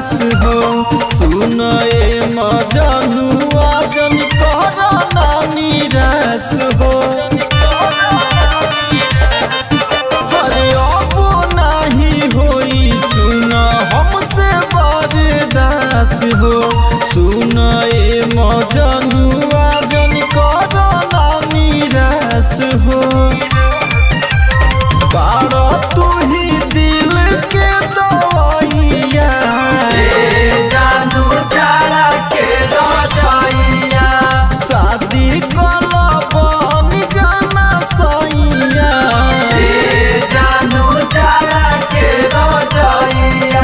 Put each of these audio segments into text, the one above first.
दास हो सुन ए मजनुआ जन कर ना निराश हो अरे अब नाही होई सुन हमसे बरदास हो सुन ए मजनुआ जन कर ना निराश हो बारो तू ही दिल के दवाइया जानू जाड़ा के रसैया शादी कला बन जाना सैया जानू जाड़ा के रसैया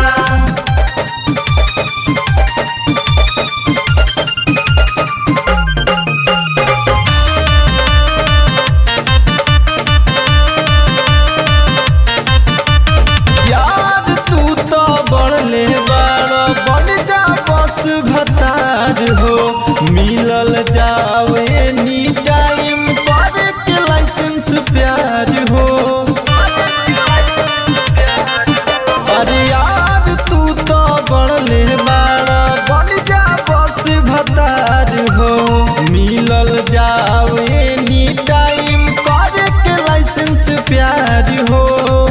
यार तू तो बढ़ले बारो बन जा बस भतार हो मिलल जावे नी टाइम पर के लाइसेंस प्यार हो अरे यार तू तो बढ़ले बारो बन जा बस भतार हो मिलल जावे नी टाइम कर के लाइसेंस प्यार हो